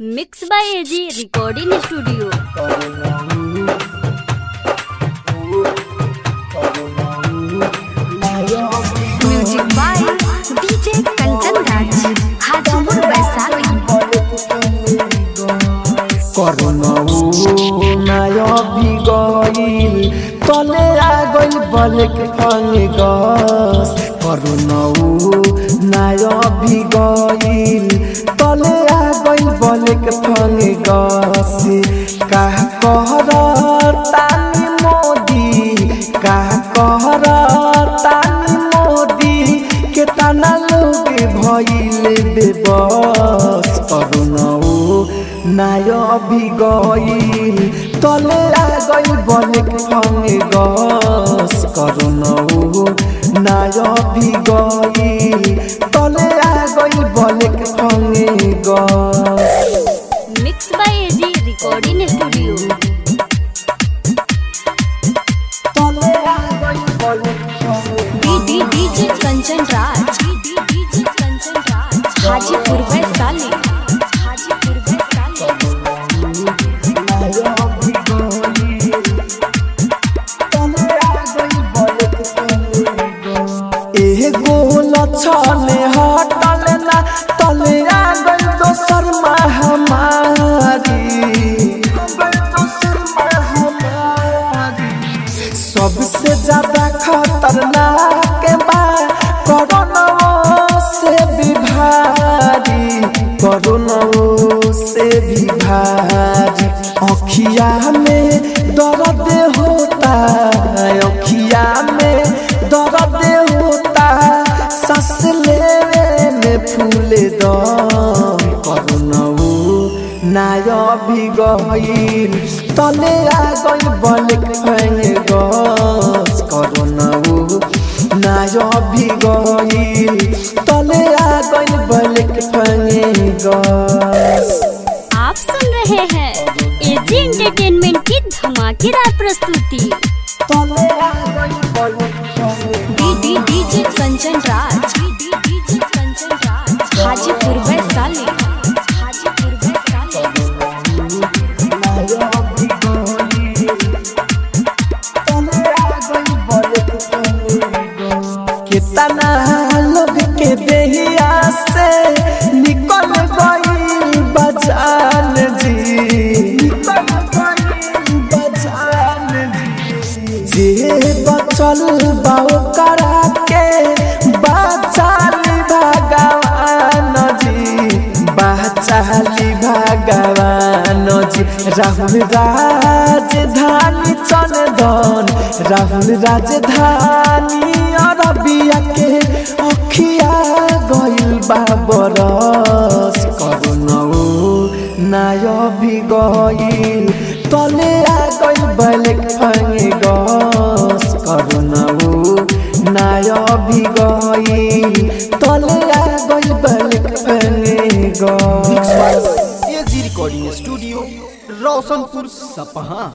mix by AG recording studio music by DJ Kanchan Raj Hajipur Vaishali করুণাও নায় বিগইল তলে আগল বলেক ফঙে গস করুণাও নায় বিগইল তলে আগল বলেক ফঙে গস কাহ কহর তানি মোদি কাহ কহর তানি মোদি কেতানা লোক ভইলে বেবস করুণাও নায় বিগইল তলে আগল বলেক ফঙে গস করুণাও নায় বিগইল তলে আগল বলেক ফঙে গস mix by AG recording studio তলে আগল বলেক ফঙে D D DJ Kanchan Raj D D DJ Kanchan Raj Hajipur Vaishali Hajipur Vaishali एगो लछने हटल ना तले आ गई दोसर महामारी सबसे ज्यादा खतरनाक बा कोरोना से भी भारी कोरोना से भी भारी अखिया में दर्द होता अखिया में दर्द होता सांस लेवे में फूले दम कोरोना नाय भी गईल तले आ गईल बलक फैंग गस करनऊ नाय भी गईल तले आ गईल बलक फैंग गस आप सुन रहे हैं एजी एंटरटेनमेंट की धमाकेदार प्रस्तुति तले आ गईल बलक फैंग D D DJ Kanchan Raj D D DJ Kanchan Raj Hajipur Vaishali Hajipur Vaishali नाय भी गईल तले आ गईल बलक फैंग गस कितना लोग के देहिया से निकल गई बचान जी निकल गई बचान जी जे बचल बाओ करा के बचाली भगवान जी बचाली भगवान जी राहुल राजधानी चंदन राहुल राजधानी अरबिया के अखिया गइल बाबरस करुणौ नाय भी गइल तले आ गइल बलक फंगे गस करुणौ नाय भी गइल तले आ गइल बलक फंगे गस एजी रिकॉर्डिंग स्टूडियो रोशनपुर सपहा